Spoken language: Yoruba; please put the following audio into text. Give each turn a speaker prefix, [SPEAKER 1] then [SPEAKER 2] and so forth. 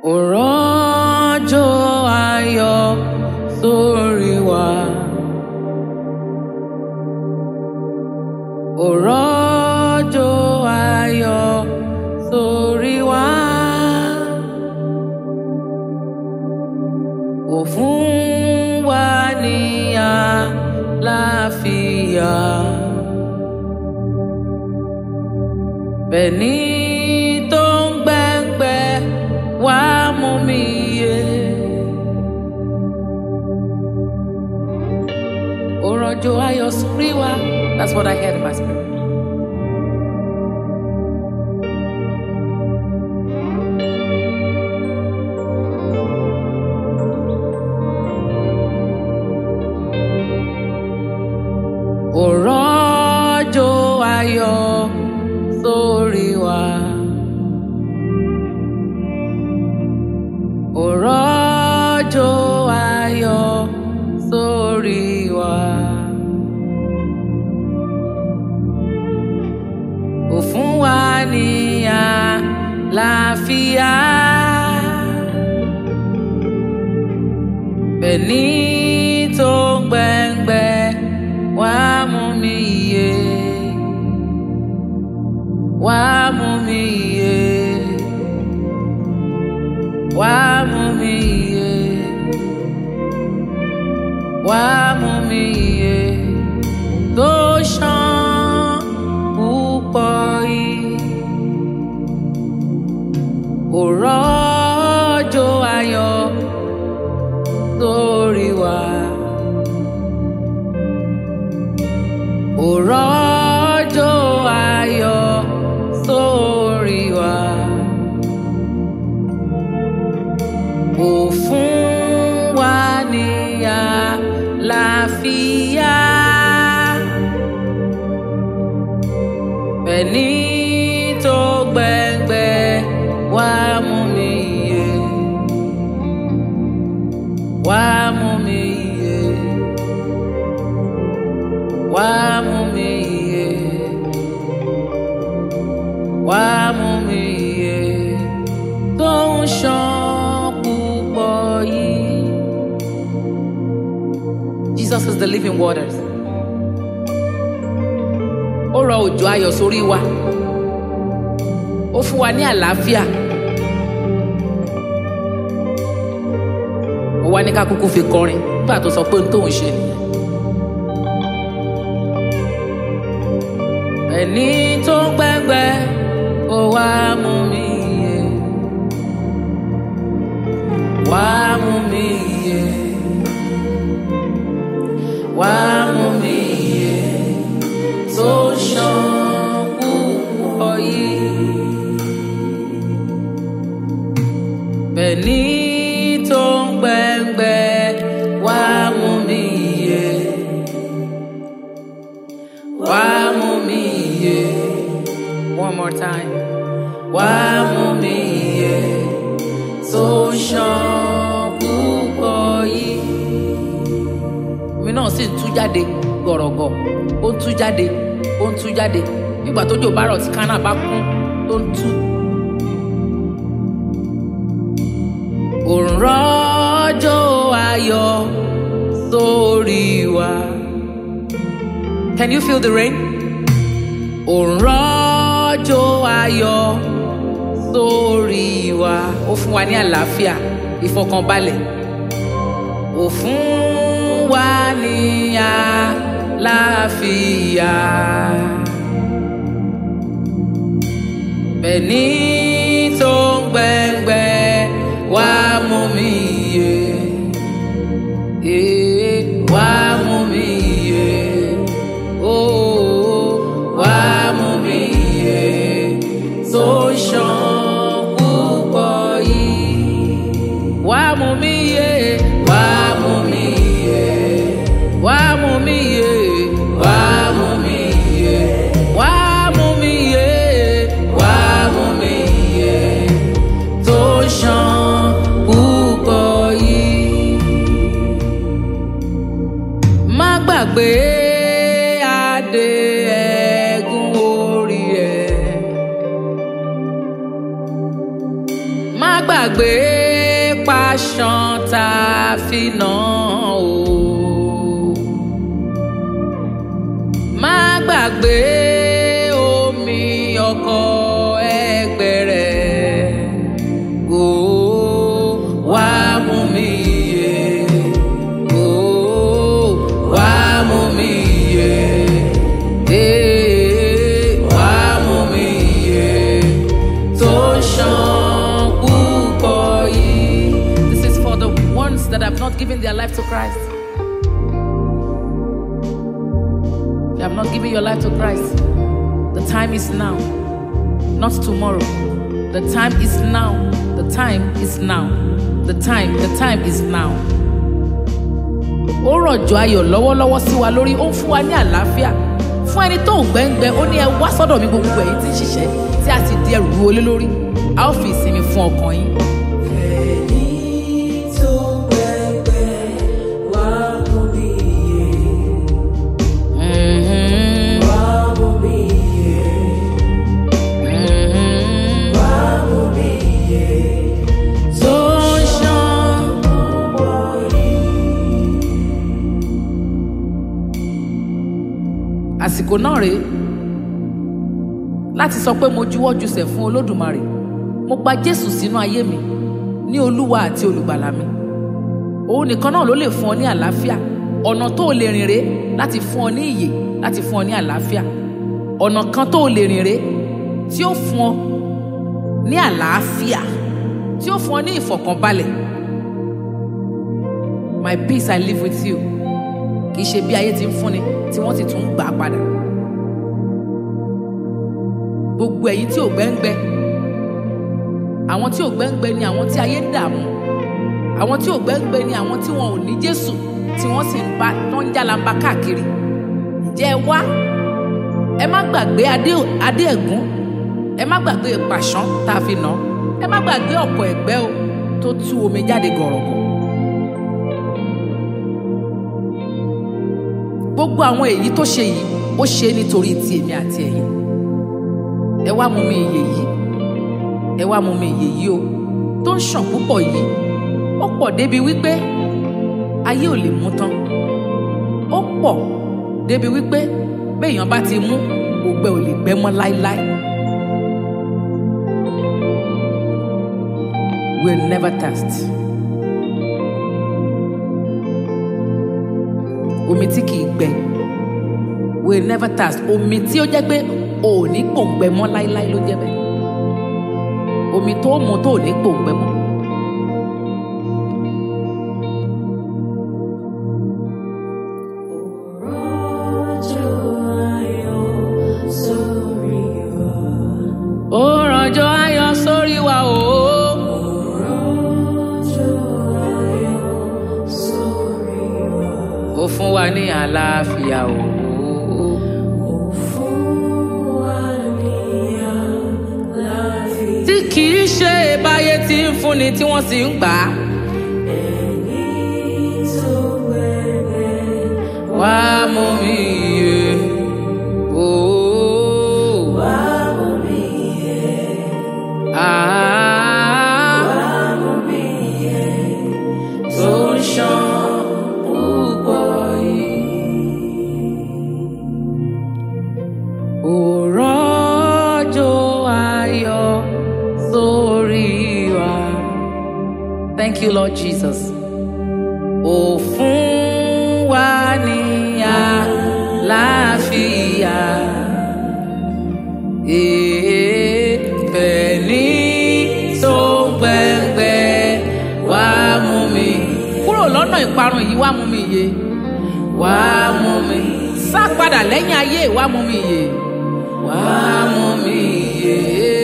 [SPEAKER 1] òrọ́jò ayọ̀ sórí wa. òrọ́jò ayọ̀ sórí wa. ó fún wa ní àlàáfíà. bẹ́ẹ̀ni tó ń gbẹ́ngbẹ́ wá mú mi yé. òrọ̀jò ayọ̀ sórí wa. That's what I heard in my spirit. òrọ̀jò ayọ̀ sórí wa. òrọ̀jò ayọ̀ sórí wa. ó fún wa ní àlàáfíà. bẹ́ẹ̀ni tó ń gbẹ́ngbẹ́ wá mú mi yé. wá mú mi yé. wá mú mi yé. wá mú mi yé. tó ṣàn púpọ̀ yìí. òrọ́jò ayọ̀ sórí wa. òrọ́jò ayọ̀ sórí wa. ó fún wa ní àlàáfíà. bẹ́ẹ̀ni tó gbẹ́ngbẹ́ wá mú mi yé. wá mú mi yé. wá mú mi yé. wá mú mi yé. tó ń ṣàn púpọ̀ yìí. Jesus is the living waters. Ó rọ òjò ayọ̀ sórí wa. Ó fún wa ní àlàáfíà. Ó wá ní ká kúkú fi kọrin nígbà tó sọ pé ohun tóun ṣe nìyẹn. Ẹni tó ń gbẹ́ngbẹ́ ó wá mú mi yé. Wá mú mi yé. Wá mú mi yé. Tó ṣàn púpọ̀ yìí. Bẹ́ẹ̀ni tó ń gbẹ́ngbẹ́ wá mú mi yé. Wá mú mi yé. One more time. Wá mú mi yé. Tó ṣàn púpọ̀ yìí. Omi náà sì ń tú jáde gọ̀rọ̀gọ̀. Ó ń tú jáde. Ó ń tú jáde. Nígbà tó jò bá rọ̀ tí kánà bá kún tó ń tú. òrọ́jò ayọ̀ sórí wa. Can you feel the rain? òrọ́jò ayọ̀ sórí wa. Ó fún wa ní àlàáfíà, ìfọkànbalẹ̀. Ó fún wa ní àlàáfíà. Bẹ́ẹ̀ni tó ń gbẹ́ngbẹ́ wá mú mi yé. Eh, Wá mú mi yé. Oh, wá mú mi yé. Tó ṣàn púpọ̀ yìí. Wá mú mi yé. Wá mú mi yé. Wá mú mi yé. Wá mú mi yé. Wá mú mi yé. Wá mú mi gbàgbé pàṣán tá a fi nà ó. má gbàgbé omi ọkọ ẹgbẹ́ rẹ̀ ó wá mú mi yé ó wá mú mi yé ee wá mú mi yé tó ṣàn púpọ̀ yìí. This is for the ones that have not given their life to Christ. You have not given your life to Christ. The time is now, not tomorrow. The time is now. The time is now. The time, the time is now. Ó rọ̀jò ayọ̀ lọ́wọ́lọ́wọ́ sí wa lórí, ó ń fún wa ní àlàáfíà. Fún ẹni tó ń gbẹ́ngbẹ́, ó ní ẹ wá sọ́dọ̀ mi gbogbo ẹ̀yin tí ń ṣiṣẹ́ tí a sì di ẹrù ru olé lórí. A ó fi ìsinmi fún ọkàn yín.
[SPEAKER 2] Ẹni tó gbẹgbẹ́ wá mú mi yé,
[SPEAKER 1] Mhm,
[SPEAKER 2] wá mú mi yé,
[SPEAKER 1] mhm.
[SPEAKER 2] wá mú mi yé.
[SPEAKER 1] Tó ń ṣàn. àsìkò náà rèé láti sọ pé mo juwọ́ jùsẹ̀ fún olódùmarè mo gba jésù sínú ayé mi ní olúwa àti olùgbàlà mi òun nìkan náà ló lè fún ọ ní àlàáfíà ọ̀nà tó o lè rìn rèé láti fún ọ ní ìyè láti fún ọ ní àlàáfíà ọ̀nà kan tó o lè rìn rèé tí ó fún ọ ní àlàáfíà tí ó fún ọ ní ìfọ̀kànbalẹ̀ my peace i live with you kì í ṣe bí ayé ti ń fúnni tí wọ́n sì tún ń gbà á padà. gbogbo ẹ̀yin tí ò gbẹ́ngbẹ́ àwọn tí ò gbẹ́ngbẹ́ ni àwọn tí ayé ń dààmú àwọn tí ò gbẹ́ngbẹ́ ni àwọn tí wọn ò ní Jésù tí wọ́n sì ń bá tó ń jálamba káàkiri ǹjẹ́ ẹ wá ẹ má gbàgbé adé adé ẹ̀gún ẹ má gbàgbé pàṣán tá a fi nà án ẹ má gbàgbé ọ̀pọ̀ ẹ̀gbẹ́ o tó tú omi jáde gọ̀rọ̀gọ̀. gbogbo àwọn èyí tó ṣe yìí ó ṣe é nítorí ti èmi àti ẹ̀yin ẹ wá mú mi ìyè yìí ẹ wá mú mi ìyè yìí o tó ń ṣàn púpọ̀ yìí ó pọ̀ débi wípé ayé ò lè mú tán ó pọ̀ débi wípé béèyàn bá ti mú ògbẹ ò lè gbẹ mọ́ láéláé will never thirst. omi tí kìí gbẹ will never thirst omi tí ó jẹ́ pé o ò ní gbòǹgbẹ mọ́ láíláí ló jẹ́ bẹ́ẹ̀ omi tó mu tó ò ní gbòǹgbẹ mọ́.
[SPEAKER 2] Rọ̀jò ayọ̀ sórí wa.
[SPEAKER 1] ó rọ̀jò ayọ̀ sórí wa o
[SPEAKER 2] Rọ̀jò ayọ̀ sórí wa.
[SPEAKER 1] ó fún wa ní àlàáfíà o
[SPEAKER 2] Ó fún wa ní àlàáfíà.
[SPEAKER 1] tí kìí ṣe báyé tí ń fúnni tí wọ́n sì ń gbà á
[SPEAKER 2] Ẹni tó gbẹgbẹ́
[SPEAKER 1] wá mú mi yé o
[SPEAKER 2] wá mú mi yé,
[SPEAKER 1] ah.
[SPEAKER 2] wá mú mi yé.
[SPEAKER 1] tó ń ṣàn púpọ̀ yìí. Òrọ́jò ayọ̀ sórí wa. Thank you, Lord Jesus. Ó fún wa ní àlàáfíà. Èèpẹ̀ ní tó ń gbẹ̀ngbẹ̀ wá mú mi. Kúrò lọ́nà ìparun yìí wá mú mi yé. Wá mú mi. Sá padà lẹ́yìn ayé wá mú mi yé. Wá mú mi yé.